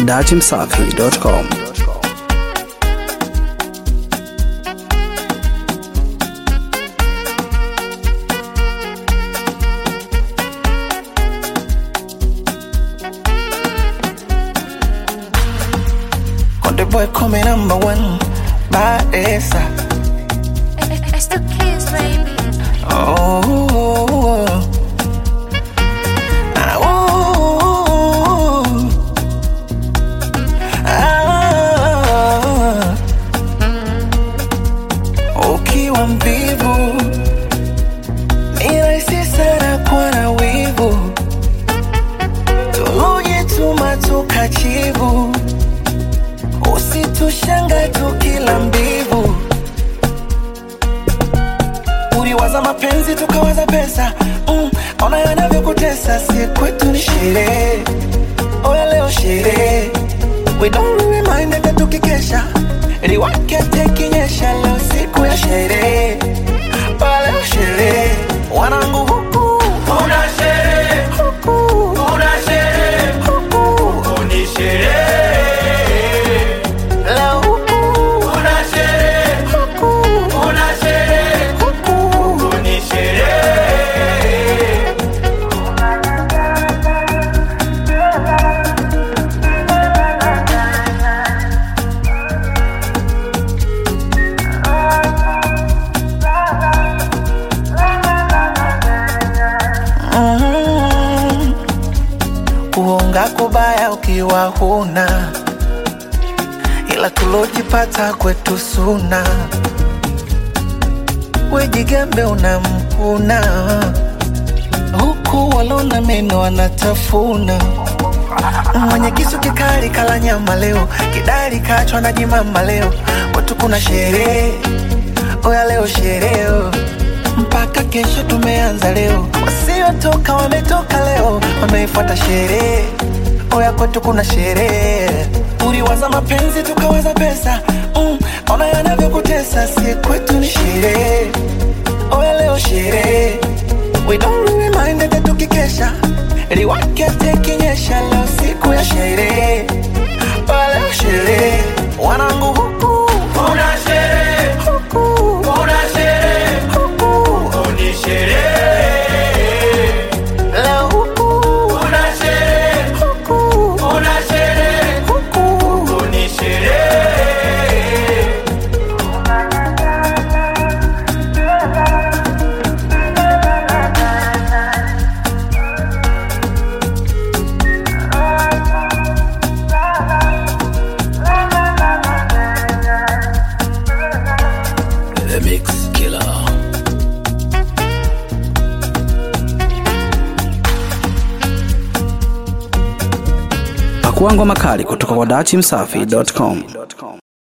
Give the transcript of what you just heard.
dachimsafi.com. Konde boy come number one Baesa It's the kids, baby. oh. Ah, oh. Ah. Ukiwa mvivu ni rahisi sana kuwa na wivu, tulujituma tukachivu, usitushanga tukila mbivu uliwaza mapenzi tukawaza pesa mm, ona yanavyokutesa si kwetu ni sherehe oya leo sherehe we don't really mind hata tukikesha liwake tekinyesha leo siku ya sherehe oya leo sherehe wanangu huku Kuna sherehe, huku kuna sherehe, huku ni sherehe. leo huku Kuna sherehe, huku kuna sherehe, huku ni sherehe. Mhm. kuonga kubaya ukiwa huna ila tulojipata kwetu suna wejigambe unamkuna huku walona meno wanatafuna mwenye kisu kikali kala nyama leo kidari kachwa na jimama leo watu kuna sherehe oya leo sherehe mpaka kesho tumeanza leo wasiotoka wametoka leo wameifuata sherehe oya kwetu kuna sherehe uliwaza mapenzi tukawaza pesa mm, ona yanavyokutesa si kwetu ni sherehe oya leo sherehe we don't really mind hata tukikesha liwake tekinyesha leo siku ya sherehe oya leo sherehe wanangu huku Kuna sherehe, huku kuna sherehe, huku ni sherehe. leo huku Kuna sherehe, huku kuna sherehe, huku ni sherehe. The Mix Killer. Pakua ngoma kali kutoka kwa dachimsafi.com.